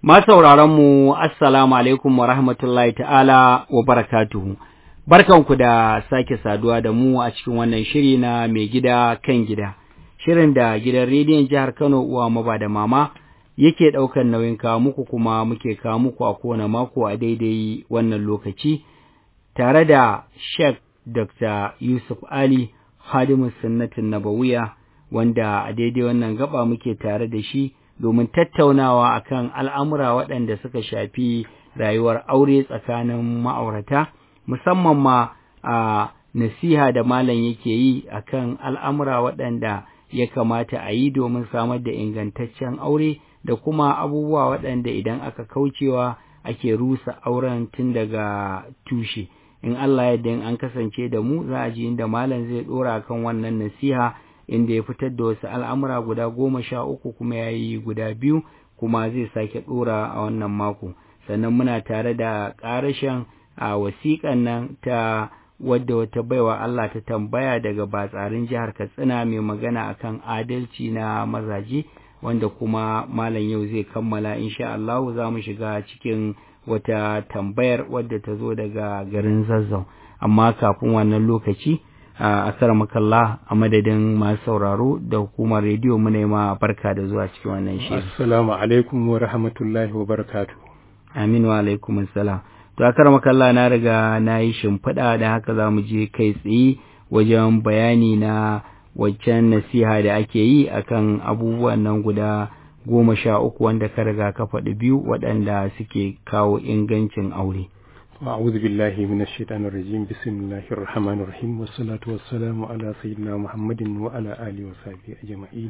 mu assalamu alaikum wa rahmatullahi ta'ala wa barakatuhu. Barkanku da sake saduwa da mu a cikin wannan shiri na mai gida kan gida. Shirin da gidan rediyon jihar Kano uwa maba da mama yake ɗaukar nauyin kawo muku kuma muke kawo muku a kowane mako a daidai wannan lokaci tare da Sheikh Dr. Yusuf Ali Hadimu Sunnatin Nabawiya wanda a daidai wannan gaba muke tare da shi domin tattaunawa akan al'amura waɗanda suka shafi rayuwar aure tsakanin ma'aurata, musamman ma a nasiha da malam yake yi akan al'amura waɗanda ya kamata a yi domin samar da ingantaccen aure da kuma abubuwa waɗanda idan aka kaucewa ake rusa auren tun daga tushe. In Allah yadda in an kasance da mu za a ji inda malam zai ɗora kan wannan nasiha. inda ya fitar da wasu al'amura guda goma sha uku kuma ya yi guda biyu kuma zai sake ɗora a wannan mako sannan muna tare da ƙarashen a wasiƙan nan ta wadda wata baiwa Allah ta tambaya daga batsarin jihar Katsina mai magana akan adalci na mazaje wanda kuma malam yau zai kammala insha Allah za mu shiga cikin wata tambayar wadda ta zo daga garin Zazzau amma kafin wannan lokaci a asar makalla a madadin masu sauraro da hukumar rediyo mu ma barka da zuwa cikin wannan shi. Assalamu alaikum wa rahmatullahi wa barakatu. Amin wa alaikum assalam. To akar makalla na riga na yi shimfiɗa da haka za mu je kai tsaye wajen bayani na waccan nasiha da ake yi akan abubuwan nan guda goma sha uku wanda ka riga ka faɗi biyu waɗanda suke kawo ingancin aure. أعوذ بالله من الشيطان الرجيم بسم الله الرحمن الرحيم والصلاة والسلام على سيدنا محمد وعلى آله وصحبه أجمعين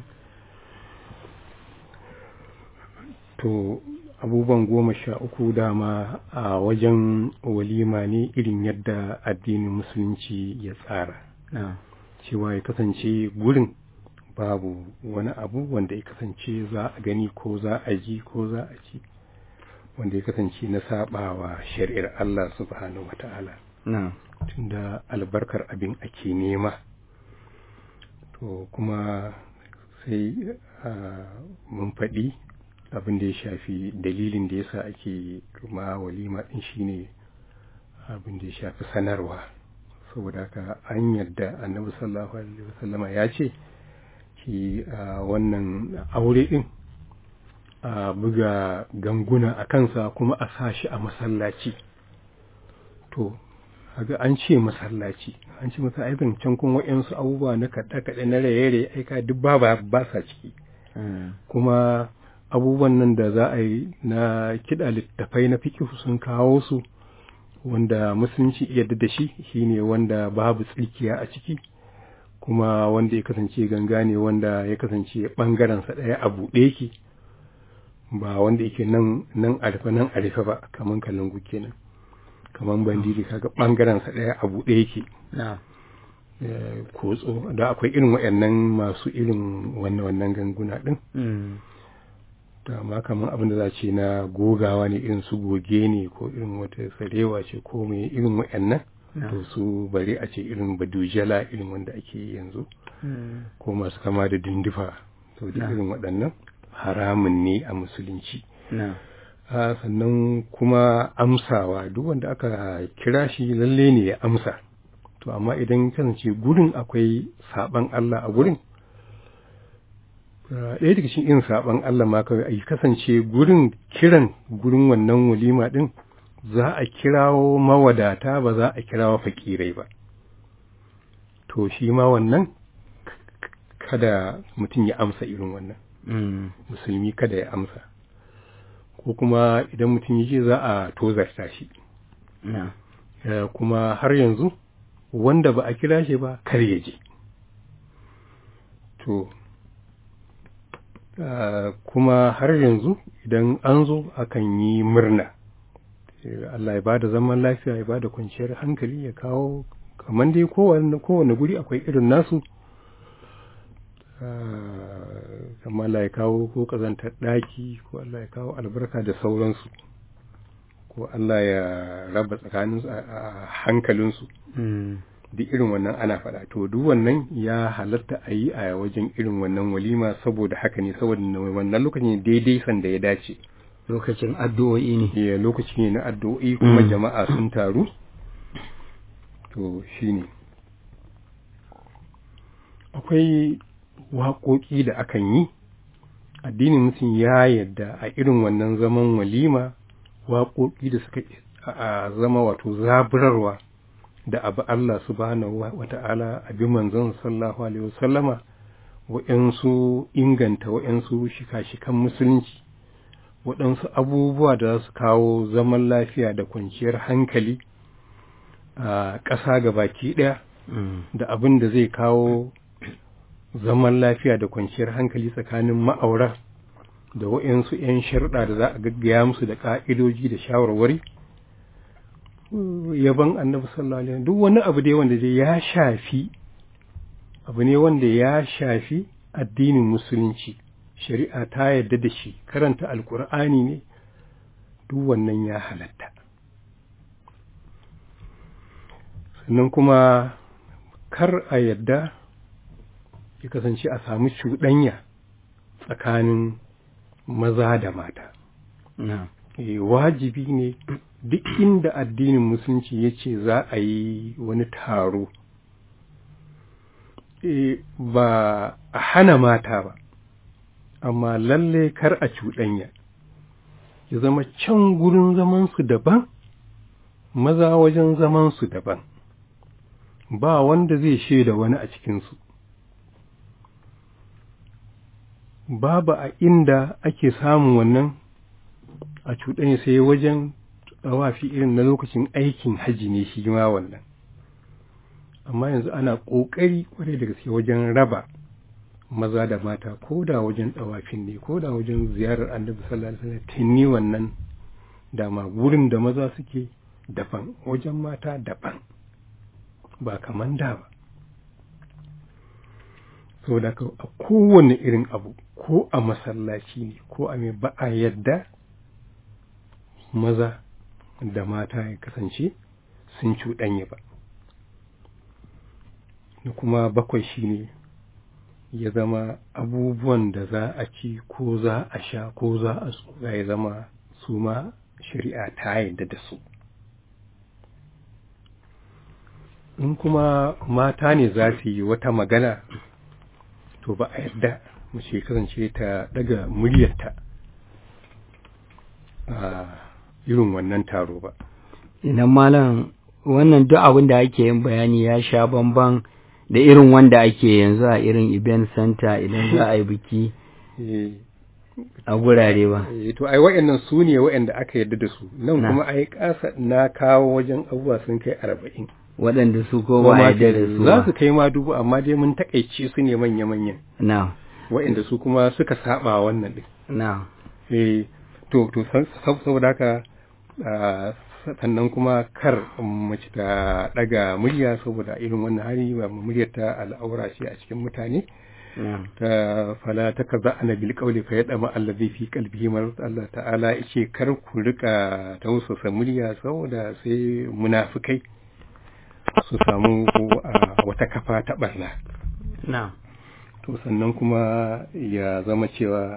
to abubuwan goma sha uku dama a wajen walima ne irin yadda addinin musulunci ya tsara cewa ya kasance gurin babu wani abu wanda ya kasance za a gani ko za a ji ko za a ci wanda ya kasance na sabawa shari'ar Allah subhanahu wata'ala tunda albarkar abin ake nema to kuma sai mun faɗi abin da ya shafi dalilin da yasa ake kuma walima ɗin shine abin da ya shafi sanarwa saboda haka an yarda annabi sallallahu alaihi wasallama ya ce shi wannan aure ɗin a buga ganguna a kansa kuma a sa shi a masallaci to haga an ce masallaci an ce masa aikin can kun wa'yansu abubuwa na kaɗe-kaɗe na raye-raye aika duk ba ba sa ciki kuma abubuwan nan da za a yi na kiɗa littafai na fikihu sun kawo su wanda musulunci yadda da shi shine wanda babu tsikiya a ciki kuma wanda ya kasance ganga ne wanda ya kasance ɓangarensa ɗaya a buɗe yake ba wanda yake nan nan arfa nan arfa ba kaman kalangu kenan kaman bandiri kaga bangaren sa daya a bude yake kotso da akwai irin wayannan masu irin wannan wannan ganguna din da ma kaman abin da za ce na gogawa ne irin su goge ne ko irin wata sarewa ce ko mai irin wayannan to su bare a ce irin badujala irin wanda ake yanzu ko masu kama da dindifa to da irin waɗannan haramun ne a musulunci sannan kuma amsawa duk wanda aka kira shi lalle ne ya amsa to amma idan kasance gurin akwai saban Allah a gurin ɗaya daga cikin irin saban Allah ma kawai a kasance gurin kiran gurin wannan walima ɗin za a kirawo mawadata ba za a kirawo fakirai ba to shi ma wannan kada mutum ya amsa irin wannan musulmi kada ya amsa ko kuma idan mutum ya ce za a tozarta shi kuma har yanzu wanda ba a kira shi ba kar ya je to kuma har yanzu idan an zo akan yi murna Allah ya ba da zaman lafiya ya ba da kwanciyar hankali ya kawo kamar dai kowane guri akwai irin nasu kamar Allah ya kawo ko kazantar ɗaki ko Allah ya kawo albarka da sauransu ko Allah ya raba tsakanin a hankalinsu duk irin wannan ana faɗa to duk wannan ya halatta a yi a wajen irin wannan walima saboda haka ne saboda wannan lokacin daidai sanda ya dace lokacin addu'o'i ne ya lokaci ne na addu'o'i kuma Mm. jama'a sun taru to shine akwai waƙoƙi da akan yi addinin mutum ya yadda a irin wannan zaman walima waƙoƙi da suka a zama wato zaburarwa da abu Allah subhanahu wa ta'ala abi manzon sallallahu alaihi wasallama wa'yansu inganta wa'yansu shika-shikan musulunci waɗansu abubuwa da za su kawo zaman lafiya da kwanciyar hankali a ƙasa ga baki ɗaya Mm. da abin da zai kawo zaman lafiya da kwanciyar hankali tsakanin ma'aura da wa'yansu 'yan sharɗa da za a gaggaya musu da ƙa'idoji da shawarwari yaban annabi sallallahu alaihi wasallam duk wani abu dai wanda dai ya shafi abu ne wanda ya shafi addinin musulunci shari'a ta yarda da shi karanta alkur'ani ne duk wannan ya halatta sannan kuma kar a yadda ya kasance a samu cuɗanya tsakanin maza da mata na'am Eh, wajibi ne duk inda addinin musulunci ya ce za a yi wani taro eh, ba a hana mata ba amma lalle kar a cuɗanya ya zama can gurin zamansu daban maza wajen zamansu daban ba wanda zai shaida wani a cikinsu babu a inda ake samun wannan a cuɗanya sai wajen tsawafi irin na lokacin aikin haji ne shi ma wannan amma yanzu ana ƙoƙari ƙwarai da gaske wajen raba maza da mata ko da wajen tsawafin ne ko da wajen ziyarar annabi sallallahu alaihi wasallam tinni wannan dama gurin da maza suke daban wajen mata daban ba kaman da ba saboda ka a kowane irin abu ko a masallaci ne ko a mai ba a yadda maza da mata ya kasance sun cuɗanya ba da kuma bakwai shine ya zama abubuwan da za a ci ko za a sha ko za a tsoga ya zama su ma shari'a ta yadda da su in kuma mata ne za su yi wata magana to ba a yadda mace kasance ta daga muryarta a irin wannan taro ba idan malam wannan duk abin da ake yin bayani ya sha bamban da irin wanda ake yanzu a irin event center idan za a yi biki Eh, a gurare ba eh, to ai wa'annan su ne wa'anda aka yarda da su nan Na. kuma ai kasa na kawo wajen abubuwa sun kai arba'in waɗanda su ko ba a yarda da su za ba su kai ma dubu amma dai mun takaice su ne manya-manyan na wa'anda su kuma suka saba wannan din na eh to to sa- sa- saboda haka ah, sannan kuma kar mace ta daga murya saboda irin wannan hali ba muryar ta al'aura ce a cikin mutane na ta fala ta kaza ana bil qawli fa yadama allazi fi qalbihi marad Allah ta'ala yace kar ku rika tausasa murya saboda sai munafikai su samu ah, wata kafa ta barna na to sannan kuma ya zama cewa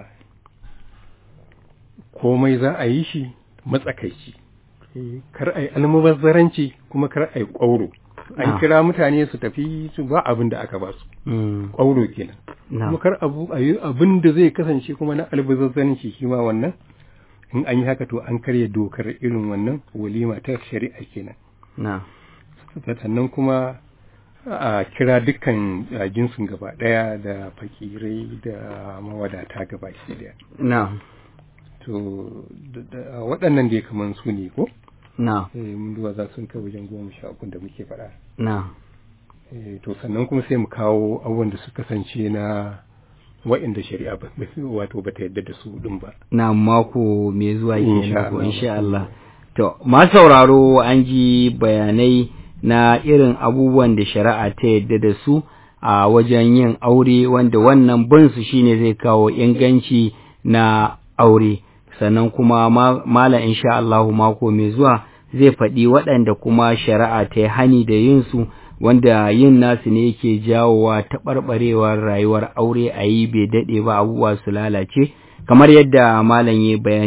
komai za a yi shi matsakaici Eh, kar a yi almubazzaranci kuma kar a yi ƙwauro Ah. an kira mutane su tafi su ba abin da aka ba su mm, ƙwauro kenan na kuma kar abu a yi abin da zai kasance kuma na albazazzanci shi ma wannan in an yi haka to an karya dokar irin wannan walima ta shari'a kenan na sannan kuma a kira dukkan a, jinsin gaba daya da fakirai da mawadata gaba shi daya na to da- da- waɗannan dai kaman su ne ko na eh, mun duba za sun kai wajen goma sha uku da muke faɗa na Eh, to sannan kuma sai mu kawo abubuwan da suka kasance na wa'inda shari'a ba wato bata yadda da su din ba na mako mai zuwa Insha kenan ko Allah. insha Allah to ma sauraro an ji bayanai na irin abubuwan da shari'a ta yadda da su a wajen yin aure wanda wannan bin su shine zai kawo inganci na aure sannan kuma ma- malam insha Allah mako mai zuwa zai faɗi waɗanda kuma shari'a ta yi hani da yin su wanda yin nasu ne yake jawowa taɓarɓarewar rayuwar aure a yi bai daɗe ba abubuwa su lalace kamar yadda malam ya bayani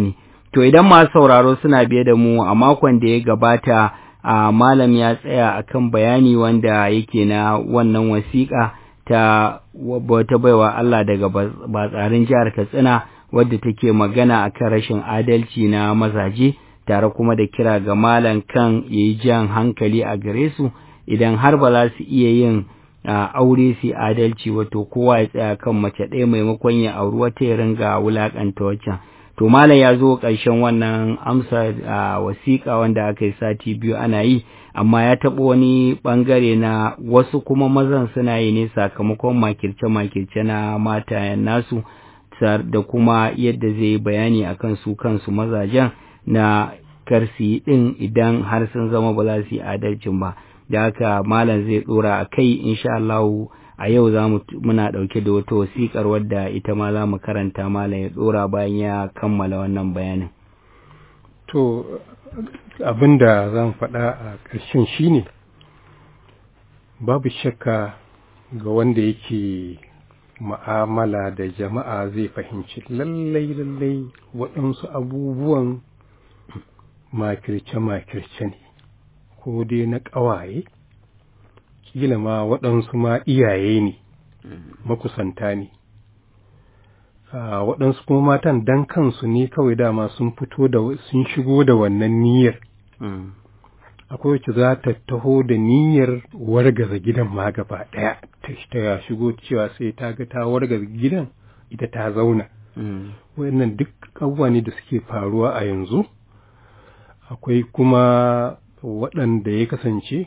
To idan masu sauraro suna biye da mu a makon da ya gabata a malam ya tsaya akan bayani wanda yake na wannan wasiƙa ta wata baiwa Allah daga batsarin jihar Katsina wadda take magana akan rashin adalci na mazaje tare kuma da kira ga malam kan yayi jan hankali a gare su idan har ba za su iya yin aure su adalci wato kowa ya tsaya kan mace ɗaya maimakon ya auri wata ya ringa wulaƙanta waccan to malam ya zo ƙarshen wannan amsa wasiƙa wanda aka yi sati biyu ana yi amma ya taɓa wani ɓangare na wasu kuma mazan suna yi ne sakamakon makirce-makirce na matayen nasu da kuma yadda zai yi bayani akan su kansu mazajen na karsi ɗin idan har sun zama ba za su yi adalcin ba da haka malam zai ɗora a kai insha Allah a yau za mu muna ɗauke da wata wasiƙar wadda ita ma za mu karanta malam ya ɗora bayan ya kammala wannan bayanin. To abin da zan faɗa a ƙarshen shine babu shakka ga wanda yake ma'amala da jama'a zai fahimci lallai lallai waɗansu abubuwan makirce-makirce ne ko dai na ƙawaye kila ma waɗansu ma iyaye ne makusanta ne waɗansu kuma matan dan kansu ne kawai dama sun fito da sun shigo da wannan niyyar akwai wacce za ta taho da niyyar wargaza gidan ma gaba ɗaya ta shigo cewa sai ta ga ta wargaza gidan ita ta zauna wayannan duk abubuwa ne da suke faruwa a yanzu akwai kuma waɗanda ya kasance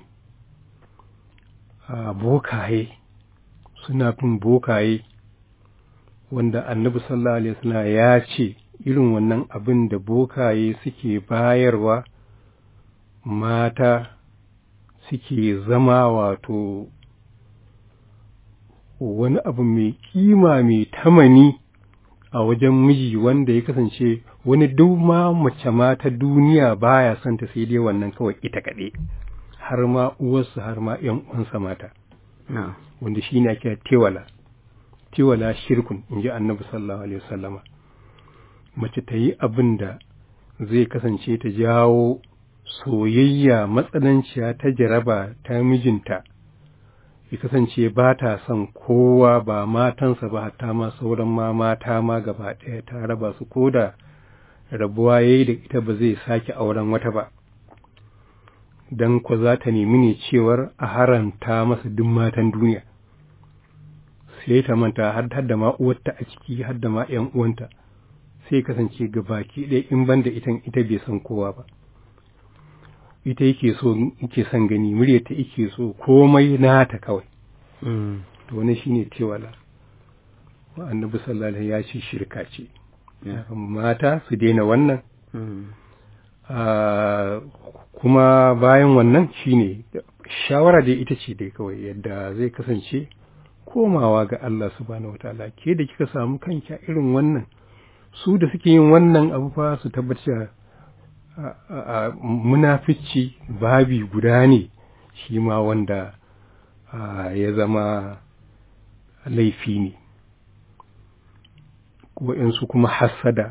a bokaye suna fin bokaye wanda annabi sallallahu alaihi wasallam ya ce irin wannan abin da bokaye suke bayarwa mata suke zama wato wani abu mai kima mai tamani a wajen miji wanda ya kasance wani duk ma mace ma ta duniya baya son ta sai dai wannan kawai ita kaɗai har ma uwarsu har ma ‘yan uwansa mata wanda shi ne ake tewala tewala shirkun in ji annabi sallallahu alaihi wasallama mace ta yi abin da zai kasance ta jawo soyayya matsananciya ta jaraba ta mijinta ya kasance ba ta son kowa ba matansa ba hatta ma sauran ma mata ma gaba ɗaya ta raba su ko da rabuwa ya yi da ita ba zai sake auren wata ba don ko za ta nemi ne cewar a haranta masa duk matan duniya sai ta manta har da ma uwarta a ciki har da ma ‘yan uwanta sai kasance ga baki ɗaya in ban da ita ita bai san kowa ba ita yake so yake son gani muryarta yake so komai nata kawai to wani shine tewala annabi sallallahu alaihi ya ce shirka ce mata su daina wannan kuma bayan wannan shine shawara dai ita ce dai kawai yadda zai kasance komawa ga Allah subhanahu wataala ke da kika samu kanki a irin wannan su da suke yin wannan abu fa su tabbatar munafici babi guda ne shi ma wanda ya zama laifi ne waɗansu kuma hassada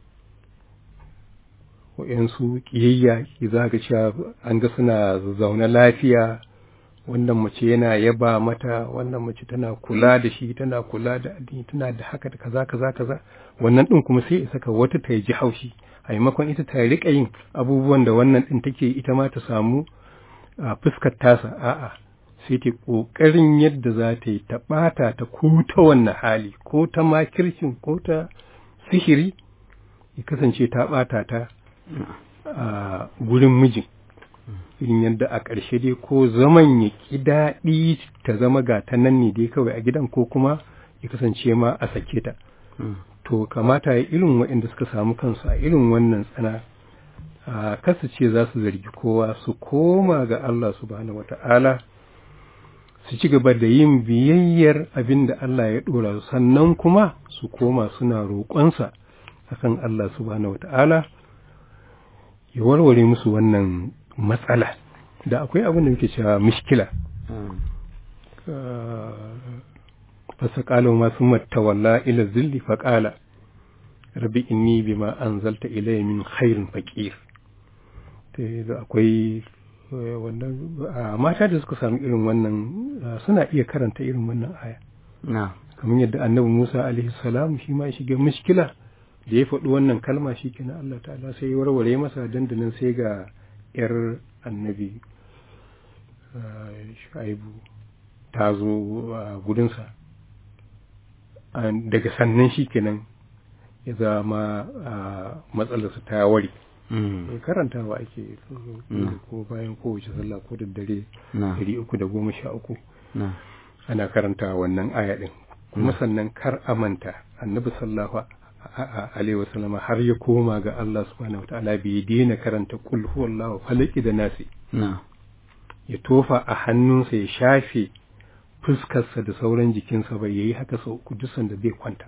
waɗansu ƙiyayya ki za ga cewa an ga suna zaune lafiya wannan mace yana yaba mata wannan mace tana kula da shi tana kula da addini tana da haka da kaza kaza kaza wannan din kuma sai saka wata ta ji haushi a maimakon ita ta rika yin abubuwan da wannan din take ita ma ta samu a fuskar tasa a'a sai ta kokarin yadda za ta yi ta bata ta ko ta wannan hali ko ta makircin ko ta sihiri ya kasance ta bata ta a gurin mijin irin yadda a ƙarshe dai ko zaman ya ƙi daɗi ta zama ga ta nan ne dai kawai a gidan ko kuma ya kasance ma a sake ta to kamata ya irin waɗanda suka samu kansu a irin wannan tsana a kasu ce za su zargi kowa su koma ga Allah subhanahu wata'ala su ci gaba da yin biyayyar abin da Allah ya ɗora sannan kuma su koma suna roƙonsa akan Allah subhanahu wata'ala ya warware musu wannan matsala da akwai abin da muke cewa mishkila fasa ƙalo masu matawalla ila zilli faƙala rabbi inni bima anzalta ilayya min khairin faqir to akwai wannan mata da suka samu irin wannan suna iya karanta irin wannan aya na kamar yadda annabi Musa alaihi salam shi ma shiga mushkila da ya faɗi wannan kalma shi kenan Allah ta'ala sai ya warware masa dandanan sai ga yar annabi shu'aibu ta zo a gudunsa daga sannan shi kenan ya zama matsalarsa ta ware karantawa ake ko bayan kowace sallah ko da dare dari uku da goma sha uku ana karanta wannan aya ɗin kuma sannan kar amanta annabi sallallahu alaihi wasallama har ya koma ga Allah subhanahu wataala bai daina karanta kul huwallahu falaki da nasi ya tofa a hannunsa ya shafe fuskarsa da sauran jikinsa bai yayi haka sau uku duk sanda zai kwanta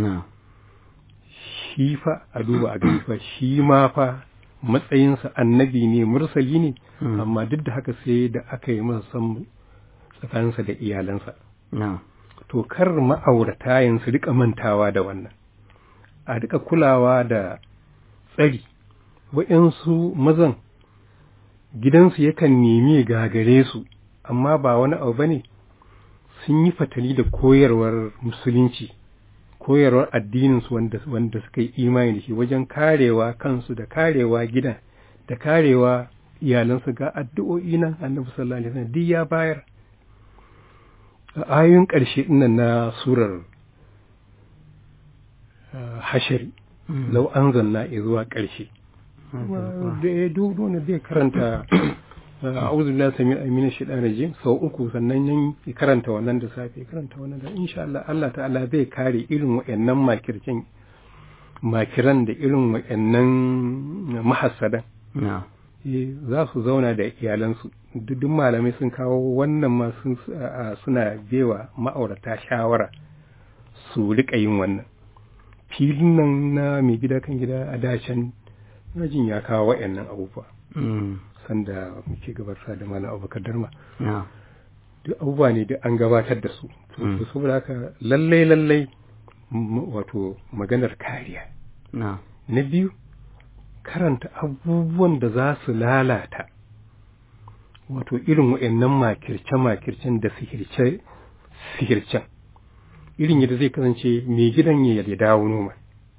shi fa a duba a gani fa shi ma fa matsayinsa annabi ne mursali ne amma duk da haka sai da aka yi masa san tsakaninsa da iyalansa to kar ma'aurata yanzu rika mantawa da wannan a rika kulawa da tsari wa'yansu mazan gidansu yakan nemi gagare su amma ba wani abu bane sun yi fatali da koyarwar musulunci koyarwar addininsu wanda, wanda suka yi imani da shi wajen karewa kansu da karewa gidan da karewa iyalansu ga addu'o'i nan annabi sallallahu alaihi wasallam duk ya bayar a ayoyin ƙarshe nan na surar hashari lau an zanna zuwa ƙarshe da ya dudu ne zai karanta a'udhu billahi sami amina shaitan rajim sau uku sannan yan karanta wannan da safe karanta wannan da insha Allah Allah ta'ala zai kare irin wayannan makircin makiran da irin wayannan mahassadan za su zauna da iyalansu duk malamai sun kawo wannan ma suna bewa ma'aurata shawara su rika yin wannan filin nan na mai gida kan gida a dacen jin ya kawo wayannan abubuwa sanda muke gabatar da malam abubakar darma duk abubuwa ne da an gabatar da su to saboda haka lallai lallai wato maganar kariya na biyu karanta abubuwan da za su lalata wato irin wa'annan makirce-makircen da sihirce-sihircen irin yadda zai kasance mai gidan ya dawo noma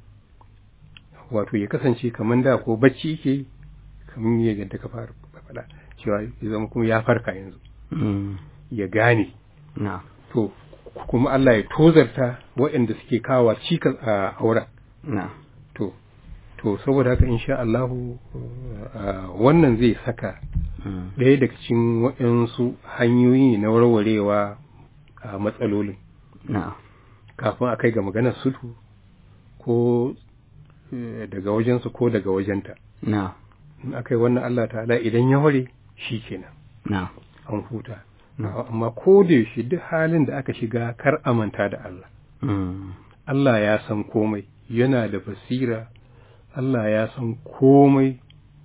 wato ya kasance kamar da ko bacci yake kamar yadda ka fara faɗa cewa ya zama kuma ya farka yanzu ya gane to kuma Allah ya tozarta waɗanda suke kawa cikas a auren to to saboda haka insha Allahu wannan zai saka ɗaya daga cikin waɗansu hanyoyi na warwarewa a matsalolin kafin a kai ga maganar sulhu ko daga wajensu ko daga wajenta in aka yi wannan Allah ta'ala idan ya ware shi kenan an huta amma ko da yaushe duk halin da aka shiga kar amanta da Allah Allah ya san komai yana da basira Allah ya san komai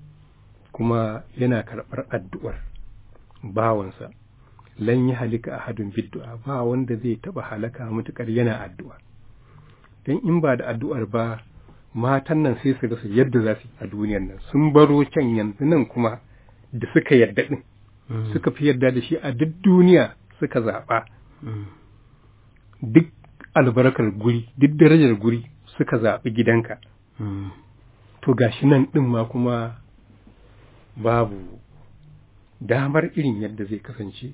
kuma yana karɓar addu'ar bawansa lan yi halika a hadin biddu'a ba wanda zai taɓa halaka matuƙar yana addu'a don in ba da addu'ar ba matan nan sai su rasa yadda za su yi a duniyar nan sun baro can yanzu nan kuma da suka yarda ɗin suka fi yarda da shi a duk duniya suka zaɓa duk albarkar guri duk darajar guri suka zaɓi gidanka to gashi nan ɗin ma kuma babu damar irin yadda zai kasance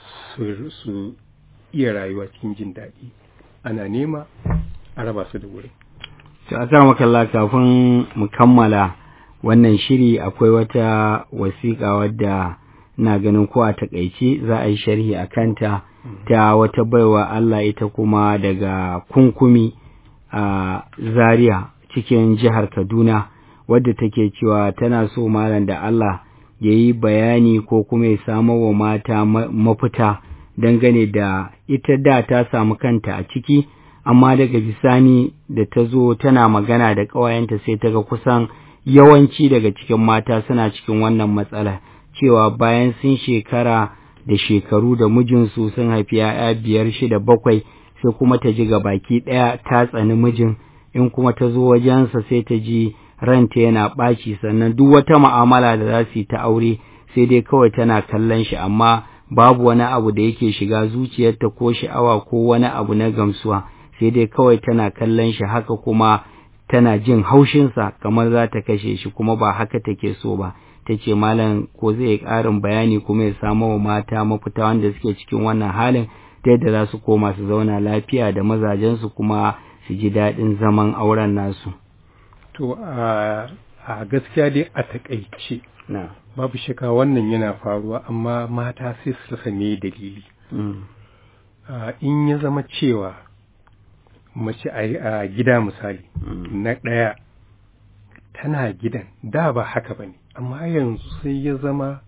su iya rayuwa cikin jin daɗi ana nema a raba su da wurin To a makalla kafin mu kammala wannan shiri akwai wata wasiƙa wadda na ganin ko a takaice za a yi sharhi a kanta ta wata baiwa Allah ita kuma daga kunkumi a Zaria cikin jihar Kaduna wadda take cewa tana so malam da Allah ya yi bayani ko kuma ya samo wa mata mafita dangane da ita da ta samu kanta a ciki amma daga bisani da ta zo tana magana da ƙawayenta sai ta ga kusan yawanci daga cikin mata suna cikin wannan matsala cewa bayan sun shekara da shekaru da mijinsu sun haifi ‘ya'ya biyar shida bakwai sai kuma ta ji ga baki ɗaya ta tsani mijin in kuma ta zo wajensa sai ta ji ranta yana ɓaci sannan duk wata mu'amala da za su yi ta aure sai dai kawai tana kallon shi amma babu wani abu da yake shiga zuciyarta ko sha'awa ko wani abu na gamsuwa sai dai kawai tana kallon shi haka kuma tana jin haushinsa kamar za ta kashe shi kuma ba haka take so ba ta ce malam ko zai yi ƙarin bayani kuma ya samo wa mata mafita wanda suke cikin wannan halin ta yadda za su koma su zauna lafiya da mazajensu kuma su ji daɗin zaman auren nasu. To a gaskiya dai a taƙaice babu shaka wannan yana faruwa amma mata sai su rasa me dalili. In ya zama cewa mace a gida misali na ɗaya tana gidan da ba haka ba ne amma yanzu sai ya zama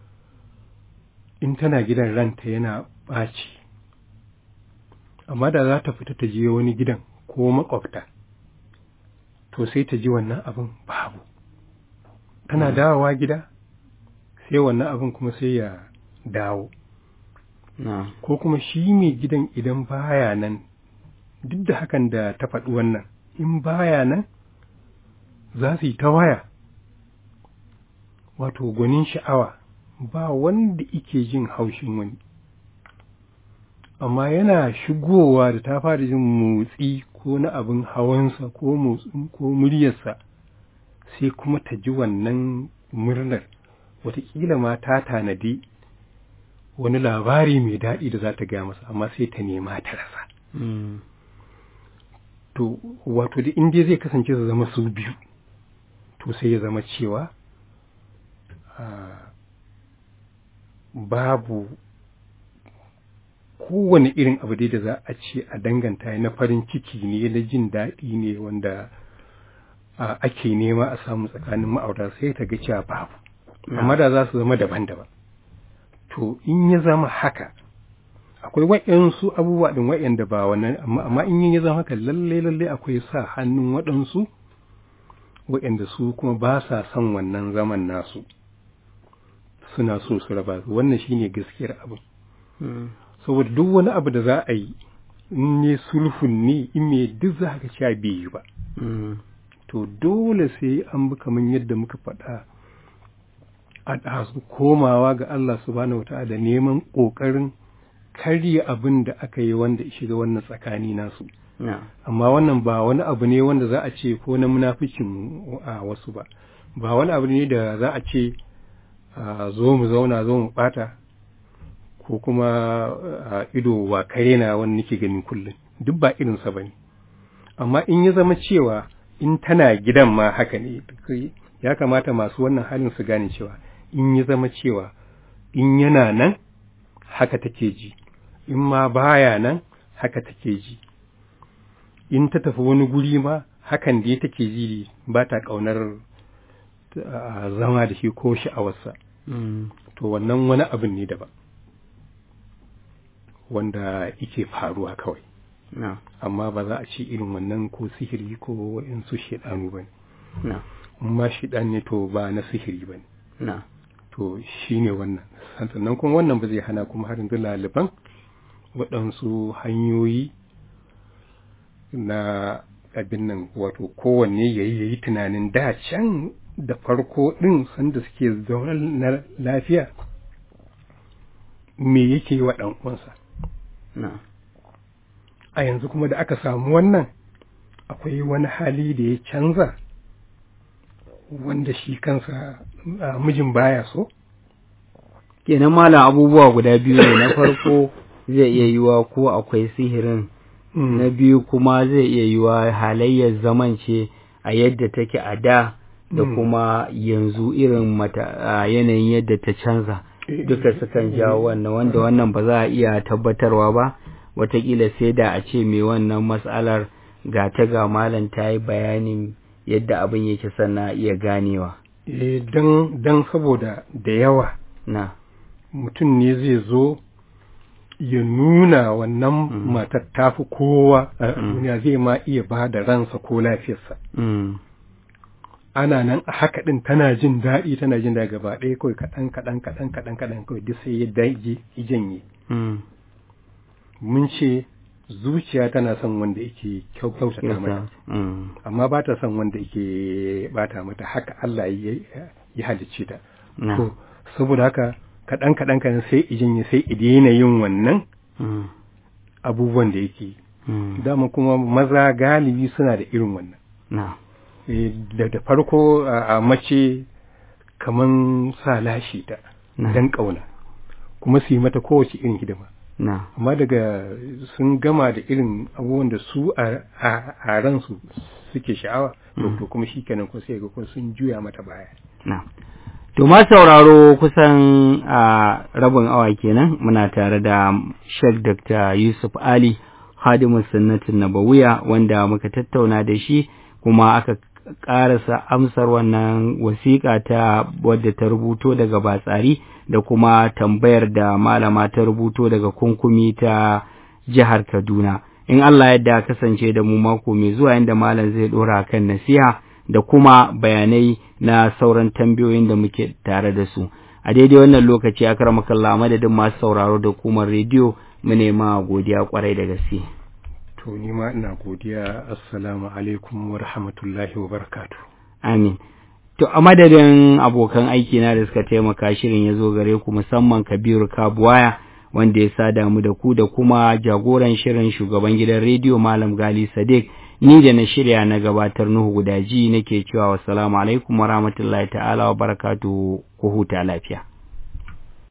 in tana gidan ranta yana ɓaci amma da za ta fita ta je wani gidan ko makwabta to sai ta ji wannan abin babu tana dawowa gida sai wannan abin kuma sai ya dawo ko kuma shi mai gidan idan baya nan duk da hakan da ta faɗi wannan in baya nan za su yi ta waya wato gwanin sha'awa ba wanda ike jin haushin wani amma yana shigowa da ta fara jin motsi ko na abin hawansa ko motsin ko muryarsa sai kuma ta ji wannan murnar watakila ma ta tanadi wani labari mai daɗi da za ta gaya masa amma sai ta nema ta rasa to wato da inda zai kasance su zama su biyu to sai ya zama cewa babu kowane irin abu dai da za a ce a danganta na farin ciki ne na jin daɗi ne wanda ake nema a samu tsakanin ma'aurata sai ta ga cewa babu amma da za su zama daban-daban to in ya zama haka akwai waɗansu abubuwa ɗin waɗanda ba wannan amma in ya zama haka lalle lalle akwai sa hannun waɗansu waɗanda su kuma ba sa son wannan zaman nasu suna so su raba su wannan shine gaskiyar abu saboda duk wani abu da za a yi in ne sulhun ne in me duk za ka sha biyu ba to dole sai an bi kamar yadda muka faɗa a ɗazu komawa ga Allah subhanahu wa ta'ala neman ƙoƙarin karya abin da aka yi wanda shiga wannan tsakani nasu amma wannan ba wani abu ne wanda za a ce ko na munafikin a wasu ba ba wani abu ne da za a ce zo mu zauna zo mu bata ko kuma ido wa kare na wani nake ganin kullum duk ba irinsa ba ne amma in ya zama cewa in tana gidan ma haka ne ya kamata masu wannan halin su gane cewa in ya zama cewa in yana nan haka take ji in ma baya nan haka take ji in ta tafi wani guri ma hakan da take ji ba ta ƙaunar zama da shi ko sha'awarsa to wannan wani abin ne daban wanda yake faruwa kawai amma ba za a ce irin wannan ko sihiri ko waɗansu shaɗanu ba ne ma shiɗan ne to ba na sihiri ba ne to shi ne wannan sannan kuma wannan ba zai hana kuma har yanzu laliban waɗansu hanyoyi na abin nan wato kowanne ya yi tunanin da can da farko ɗin sanda suke zaune na lafiya me yake wa ɗan uwansa a yanzu kuma da aka samu wannan akwai wani hali da ya canza wanda shi kansa mijin baya so kenan malam abubuwa guda biyu ne na farko zai iya yiwa ko akwai sihirin na biyu kuma zai iya yiwa halayyar zaman ce a yadda take a da da kuma yanzu irin mata yanayin yadda ta canza duka sukan jawo wannan wanda wannan ba za a iya tabbatarwa ba watakila sai da a ce mai wannan matsalar ga ta ga malam ta yi bayanin yadda abin yake sannan iya ganewa eh dan saboda da yawa na mutum ne zai zo ya nuna wannan matar tafi kowa a duniya zai ma iya ba da ransa ko lafiyarsa ana nan a haka ɗin tana jin daɗi tana jin daɗi gaba ɗaya kawai kaɗan kaɗan kaɗan kaɗan kaɗan kawai duk sai ya daige janye mun ce zuciya tana son wanda yake kyautata mata amma ba ta son wanda yake bata mata haka Allah ya halicce ta to saboda haka kaɗan kaɗan kan sai ijin sai idina yin wannan abubuwan da yake dama kuma maza galibi suna da irin wannan da farko a mace kaman sa lashi ta dan ƙauna kuma su yi mata kowace irin hidima amma daga sun gama da irin abubuwan da su a ransu suke sha'awa to kuma shi kenan ko sai ga ko sun juya mata baya To ma sauraro kusan a rabin awa kenan muna tare da Sheikh Dr. Yusuf Ali Hadimu Sunnatin Nabawiya wanda muka tattauna da shi kuma aka ƙarasa amsar wannan wasiƙa ta wadda ta rubuto daga batsari da kuma tambayar da malama ta rubuto daga kunkumi ta jihar Kaduna. In Allah yadda kasance da mu mako mai zuwa inda malam zai ɗora kan nasiha da kuma bayanai na sauran tambayoyin da muke tare da su. A daidai wannan lokaci a karamakalla madadin masu sauraro da hukumar rediyo mu nema godiya kwarai da gaske. To ni ma ina godiya assalamu alaikum wa rahmatullahi wa barakatu. Amin. To a madadin abokan aiki na da suka taimaka shirin ya zo gare ku musamman Kabiru Kabuwaya wanda ya sada mu da ku da kuma jagoran shirin shugaban gidan rediyo Malam Gali Sadiq ni da na shirya na gabatar Nuhu Gudaji nake cewa wassalamu alaikum wa rahmatullahi ta'ala wa barakatuhu ku huta lafiya.